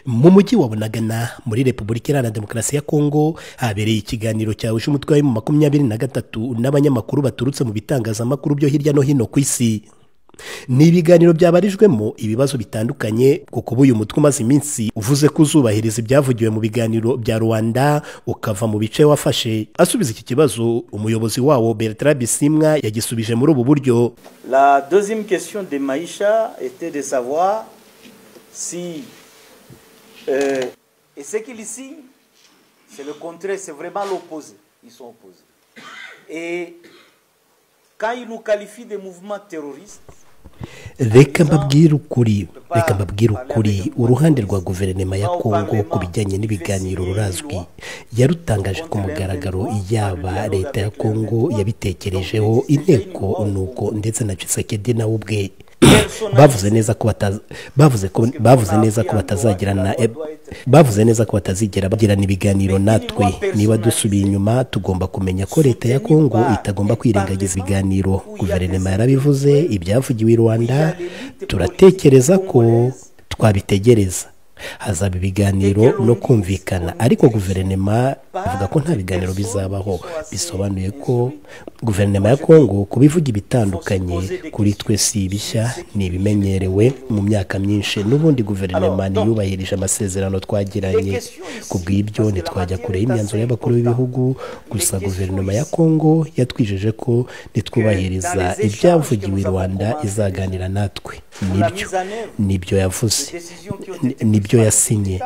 mu mujyi wa bunagana muri repubulika iharanira demokarasi ya kongo habereye ikiganiro cyahuje umutwe wa makumyabiri na gatatu n'abanyamakuru baturutse mu bitangazamakuru byo hirya no hino ku isi ni ibiganiro byabarijwemo ibibazo bitandukanye kuko ubu uyu mutwe umaze iminsi uvuze ko uzubahiriza ibyavugiwe mu biganiro bya rwanda ukava mu bice wafashe asubiza iki kibazo umuyobozi wawo bertrand bisimwa yagisubije muri ubu buryo La deuxième question de Maïcha était de savoir si euh, et ce qu'il signe, c'est le contraire, c'est vraiment l'opposé. Ils sont opposés. Et quand ils nous qualifient de mouvement terroriste, reka mbabwire ukuri reka mbabwire ukuri uruhande rwa guverinoma ya kongo ku bijyanye n'ibiganiro rurazwi yarutangaje ku mugaragaro yaba leta ya kongo yabitekerejeho inteko nuko ndetse na cisekedi nawe ubwe bavuze neza ko bataza- bavuze ko bavuze neza ko batazagirana bavuze neza ko batazigera bagirana ibiganiro natwe niba dusubiye inyuma tugomba kumenya ko leta ya kongo itagomba kwirengagiza ibiganiro guverinoma yarabivuze ibyavugiwe i rwanda turatekereza ko twabitegereza hazaba ibiganiro no kumvikana ariko guverinoma ivuga ko nta biganiro bizabaho bisobanuye ko guverinoma ya kongo kubivuga ibitandukanye kuri twe si bishya ni ibimenyerewe mu myaka myinshi n'ubundi guverinoma ntiyubahirije amasezerano twagiranye ku bw'ibyo ntitwajya kure y'imyanzuro y'abakuru b'ibihugu gusa guverinoma ya kongo yatwijeje ko nitwubahiriza ibyavugiwe i rwanda izaganira natwe nibyo nibyo yavuze Ni- nibyo yasinye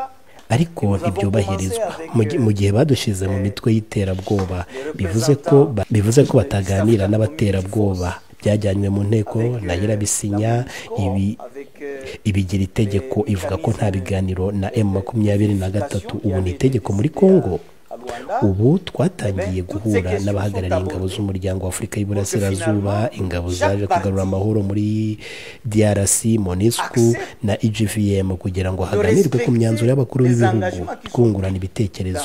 ariko ntibyubahirizwa Mu gi- mu gihe badushyize mu mitwe y'iterabwoba bivuze ko ba- bivuze ko bataganira n'abaterabwoba byajyanywe mu nteko na nyirabisinya ibi avec, euh, ibigira itegeko ivuga ko nta biganiro na m makumyabiri na gatatu ubu ni itegeko muri kongo à Luanda, ubu twatangiye guhura n'abahagarariye ingabo z'umuryango w'afurika y'iburasirazuba ingabo zaje kugarura amahoro muri drc monisco na egvm kugira ngo haganirwe ku myanzuro y'abakuru b'ibihugu kungurana ibitekerezo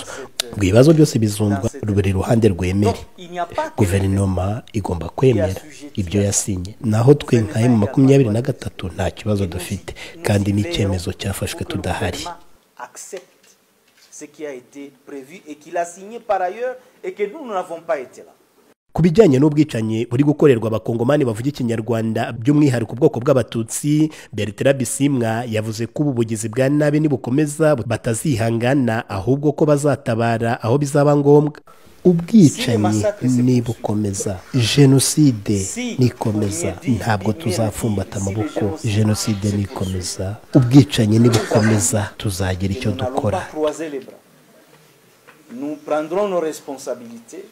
ngo ibibazo byose bizumvwa buri ruhande rwemere il n'y a pas que guverinoma igomba kwemera ibyo yasinye naho twe nka mu makumyabiri na gatatu nta kibazo dufite kandi n'icyemezo cyafashwe tudahari accepte ce qui a été prévu et qu'il a signé par ailleurs et que nous, nous n'avons pas été là. ku bijyanye n'ubwicanyi buri gukorerwa abakongomani bavuga ikinyarwanda by'umwihariko ubwoko bw'abatutsi bertrand bisimwa yavuze ko ubu bugizi bwa nabi nibukomeza batazihangana ahubwo ko bazatabara aho bizaba ngombwa ubwicanyi nibukomeza jenoside nikomeza ntabwo tuzafumbata amaboko jenoside nikomeza ubwicanyi nibukomeza tuzagira Et icyo nous n'allons dukora pas croiser les bras. Nous prendrons nos responsabilités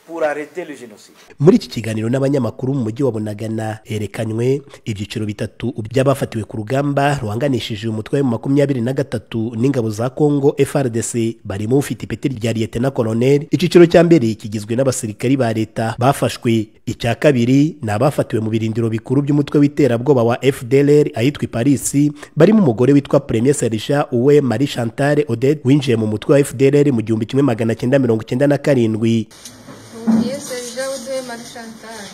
pour arrêter le génocide. muri iki kiganiro n'abanyamakuru mu mujyi wa bunagana herekanywe ibyiciro bitatu by'abafatiwe ku rugamba ruhanganishije umutwe wa makumyabiri na gatatu n'ingabo za kongo frdc barimo ufite ipeti rya liyetena koloneli icyiciro cya mbere kigizwe n'abasirikari ba leta bafashwe icya kabiri ni abafatiwe mu birindiro bikuru by'umutwe w'iterabwoba wa fdlr ahitwa i parisi barimo umugore witwa premier serija uwe marie chantal odette winjiye mu mutwe wa fdlr mu gihumbi kimwe magana cyenda mirongo cyenda na karindwi Yes, Serge Audrey Marchantal.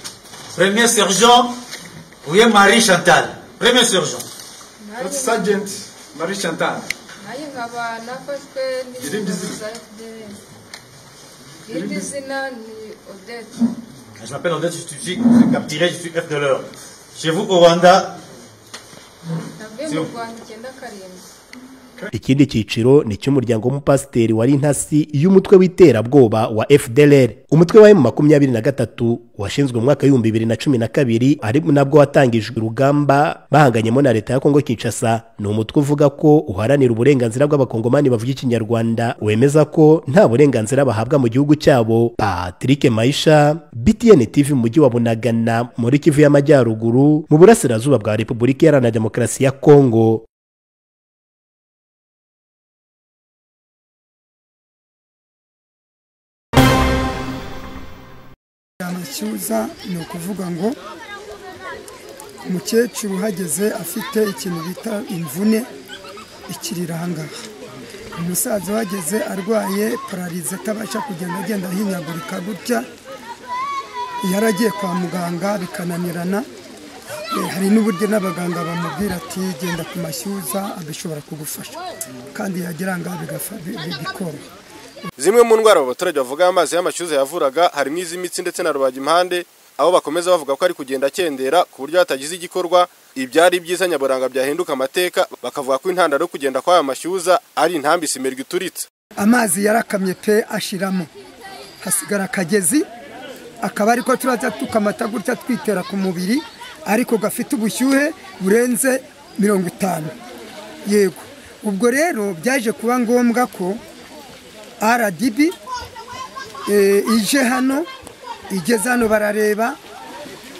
Premier sergent, oui, Marie Chantal. Premier sergent. First Sergeant Marie Chantal, naye nkaba nafashwe Irindi n'ingabo za zina? FDL irindi zina ni odette Je m'appelle Odette, je suis, je suis capturé, je suis F de l'heure. Chez vous au Rwanda, navuye mu rwanda icyenda karindwi ikindi cyiciro ni icy'umuryango w'umupasiteri wari intasi y'umutwe w'iterabwoba wa fdlr umutwe wa makumyabiri na gatatu washinzwe mu mwaka w'ibihumbi bibiri na cumi na kabiri ari nabwo watangijwe urugamba bahanganyemo na leta ya kongo kinshasa ni umutwe uvuga ko uharanira uburenganzira bw'abakongomani bavuga ikinyarwanda wemeza ko nta burenganzira bahabwa mu gihugu cyabo patrick maisha btn tv mu mujyi wa bunagana muri kivu y'amajyaruguru mu burasirazuba bwa repubulika iharanira demokarasi ya kongo yamashyuza ni ukuvuga ngo umukecuru uhageze afite ikintu bita imvune ikirira ahangaha umusaza uhageze arwaye pararize atabasha kugenda agenda ahinyagurika gutya yaragiye kwa muganga bikananirana Eh, hari n'uburyo n'abaganga bamubwira ati genda ku mashyuza abishobora kugufasha kandi yagera ngaha bigafa- bi- bi- bikoroha zimwe mu ndwara abo baturage bavuga amazi y'amashyuza yavuraga harimo iz'imitsi ndetse na rubagimpande aho bakomeza bavuga ko ari kugenda akendera ku buryo hatagize igikorwa ibyari ibyiza nyaburanga byahinduka amateka bakavuga ko intandaro yo kugenda kw'aya mashyuza ari intambi isimirwa ituritse amazi yarakamye pe ashiramo hasigara akagezi akaba ariko turaza tukamata gutya twitera ku mubiri ariko gafite ubushyuhe burenze mirongo itanu yego ubwo rero byaje kuba ngombwa ko rdb eh, ije hano igeze hano barareba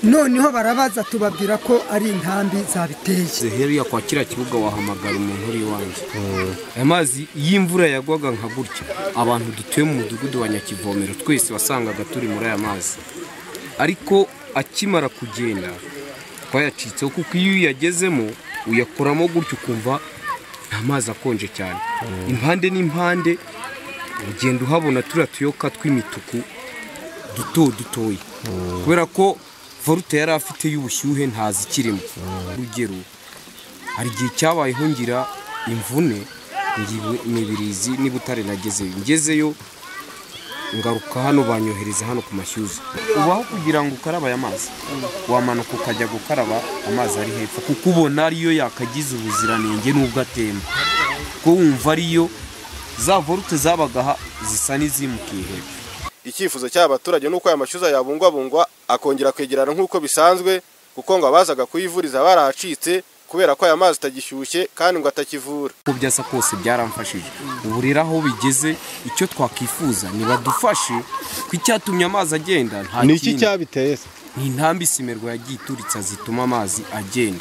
noneho barabaza tubabwira ko ari intambi zabiteye heriya kwa kiriya kibuga wahamagara umuntu uri iwanjye amazi y'imvura yagwaga nka gutya abantu dutuye mu mudugudu wa nyakivomero twese wasangaga turi muri aya mazi ariko akimara kugenda twayacitseho kuko iyo uyagezemo uyakoramo gutya ukumva ni amazi akonje cyane impande n'impande ugenda uhabona turiya tuyoka tw'imituku duto dutoya kubera ko varute yari afite y'ubushyuhe ntazi ikirimo urugero hari igihe cyabayeho ngira imvune ngiwe- imibirizi n'ibutare nagezeyo ngezeyo ngaruka hano banyohereza hano ku mashyuza ubaho kugira ngo ukarabe aya mazi wamanuka ukajya gukaraba amazi ari hepfo kuko ubona ariyo yakagize ubuziranenge n'ubwo atemba kuko wumva ariyo za vorute zabagaha zisa n'izimukiye hepfo icyifuzo cy'aba baturage ni uko aya mashyuza yabungwabungwa akongera kwegerana nk'uko bisanzwe kuko ngo abazaga kuyivuriza barahacitse kubera ko aya mazi atagishyushye kandi ngo atakivura uko byasa kose byaramfashije ubu rero aho bigeze icyo twakwifuza ntibadufashe ko icyatumye amazi agenda nta kindi. cyabiteye ni intambi isimerwa yagiye ituritsa zituma amazi agenda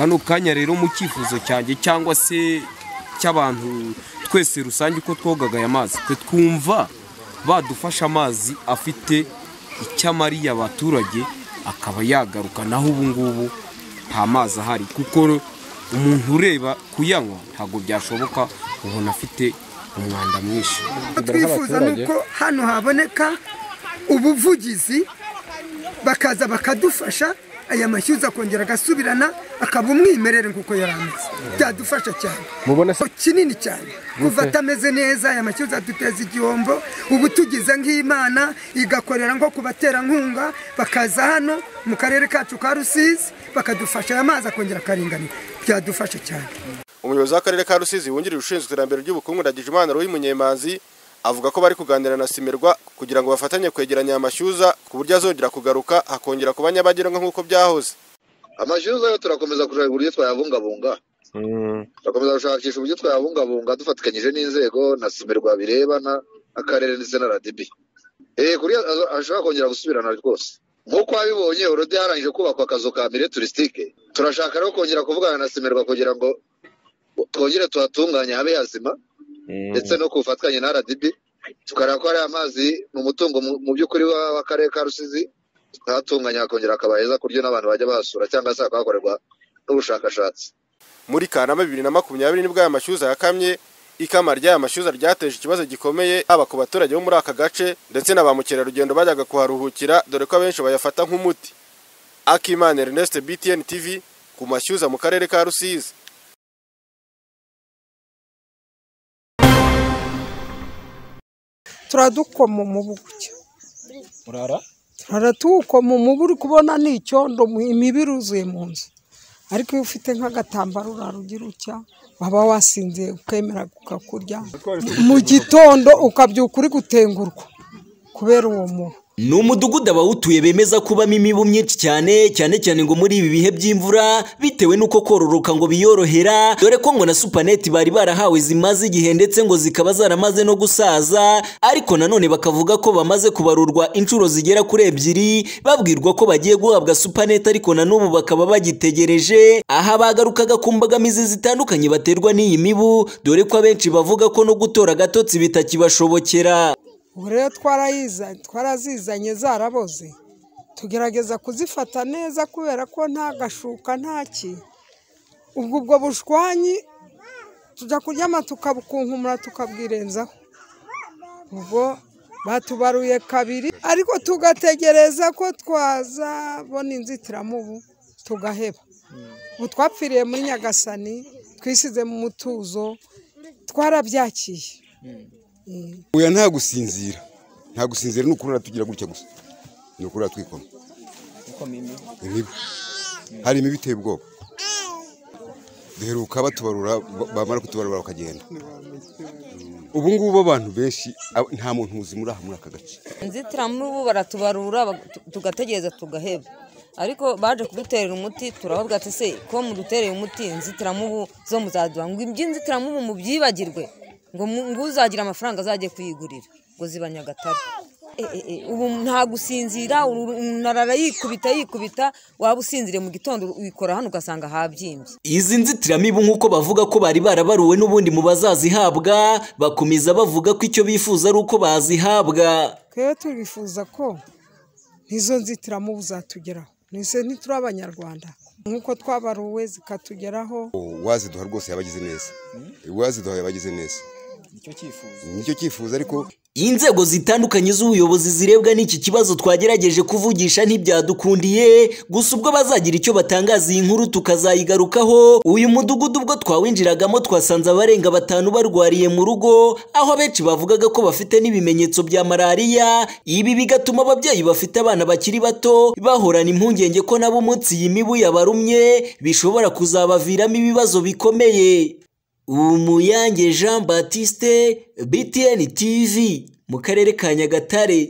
kano kanya rero mu cyifuzo cyanjye cyangwa se cy'abantu twese rusange uko twogaga aya mazi twe twumva badufasha amazi afite icyo amariye abaturage akaba yagaruka naho ubu ngubu nta mazi ahari kuko umuntu ureba kuyanywa ntabwo byashoboka ubona afite umwanda mwinshi twifuza ni uko hano haboneka ubuvugizi bakaza bakadufasha aya mashyuza akongera agasubirana akaba umwimerere nk'uko yari ameze byadufasha cyane Mubona se- kinini cyane kuva atameze neza aya mashyuza aduteza igihombo ubu tugize nk'imana igakorera nko ku baterankunga bakaza hano mu karere kacu ka rusizi bakadufasha aya mazi akongera akaringanira byadufasha cyane umuyobozi w'akarere ka rusizi wungirije ushinzwe iterambere ry'ubukungu ndagijimana rohi munyemanzi avuga ko bari kuganira na simirwa kugira ngo bafatanye kwegeranya aya mashyuza ku buryo azongera kugaruka hakongera kuba nyabagendwa nk'uko byahoze amashuri yo turakomeza kureba uburyo twayabungabunga turakomeza gushakisha uburyo twayabungabunga dufatikanyije n'inzego na simerwa birebana akarere ndetse na radibi eee kuri azo- ashobora kongera gusubirana rwose nk'uko wabibonye urudi harangije kubakwa akazu ka mire turisitike turashaka rero kongera kuvugana na simerwa kugira ngo twongere tuhatunganye habe hazima ndetse no ku bufatanye na rdb tukareba ko hari amazi ni umutungo mu- mu by'ukuri wa- w'akarere ka rusizi hatunganya hakongera hakaba heza ku buryo n'abantu bajya bahasura cyangwa se hakahakorerwa n'ubushakashatsi muri kanama bibiri na makumyabiri nibwo aya mashyuza yakamye ikama ry'aya mashyuza ryateje ikibazo gikomeye haba ku baturage bo muri aka gace ndetse na ba mukerarugendo bajyaga kuharuhukira dore ko abenshi bayafata nk'umuti akimana ernest btn tv ku mashyuza mu karere ka rusizi turadukoma umubu gutya turara tuwukoma umubu uri kubona ni icyondo mu- imibu uzuye mu nzu ariko iyo ufite nk'agatambaro urarugira utya waba wasinziye ukemera ukakurya mu gitondo ukabyuka uri gutengurwa kubera uwo mubu ni umudugudu abawutuye bemeza kubamo imibu myinshi cyane cyane cyane ngo muri ibi bihe by'imvura bitewe n'uko kororoka ngo biyorohera dore ko ngo na supaneti bari barahawe zimaze igihe ndetse ngo zikaba zaramaze no gusaza ariko nanone bakavuga ko bamaze kubarurwa inshuro zigera kuri ebyiri babwirwa ko bagiye guhabwa supaneti ariko na n'ubu bakaba bagitegereje aha bagarukaga ku mbogamizi zitandukanye baterwa n'iyi mibu dore ko abenshi bavuga ko no gutora agatotsi bitakibashobokera ubu rero twarayiza- twarazizanye zaraboze tugerageza kuzifata neza kubera ko nta gashuka nta ki ubwo ubwo bushwanyi tujya kuryama tukabukunkumura tukabwirenzaho ubwo batubaruye kabiri ariko tugategereza ko twazabona inzitiramubu tugaheba ubu twapfiriye muri nyagasani twisize mu mutuzo twarabyakiye uya nta gusinzira nta gusinzira ni ukurura tugira gutya gusa ni ukurura twikoma imibu hari imibu iteye ubwoba duheruka batubarura ba- bamara kutubarura bakagenda ubu ngubu abantu benshi ab- nta muntu muzima uri aha muri aka gace inzitiramubu baratubarura bag- tu- tugategereza tugaheba ariko baje kuduterera umuti turababwira ati se ko mudutereye umuti inzitiramubu zo muzadura ngo iby'inzitiramubu mubyibagirwe ngo mu- ngo uzagira amafaranga azajye kuyigurira ngo ziba nyagatare E, e, e, ubu nta gusinzira uru- unarara yikubita yikubita waba usinziriye mu gitondo wikora hano ugasanga habyimbye Izi nzitiramibu nk'uko bavuga ko bari barabaruwe n'ubundi mu bazazihabwa bakomeza bavuga ko icyo bifuza ari uko bazihabwa twebwe turifuza ko n'izo nzitiramubu zatugeraho ntise ntituri abanyarwanda nk'uko twabaruwe zikatugeraho uwaziduha rwose yabagize neza uwaziduha yabagize neza nicyo cyifuzo nicyo cyifuzo ariko Inzego zitandukanye z'ubuyobozi zirebwa n'iki kibazo twagerageje kuvugisha ntibyadukundiye gusa ubwo bazagira icyo batangaza iyi nkuru tukazayigarukaho uyu mudugudu ubwo twawinjiragamo twasanze abarenga batanu barwariye mu rugo aho abenshi bavugaga ko bafite n'ibimenyetso bya malariya ibi bigatuma ababyeyi bafite abana bakiri bato bahorana impungenge ko nabo umunsi iyi mibu yabarumye bishobora kuzabaviramo ibibazo bikomeye umuyange jean batiste btn tv mu karere ka nyagatare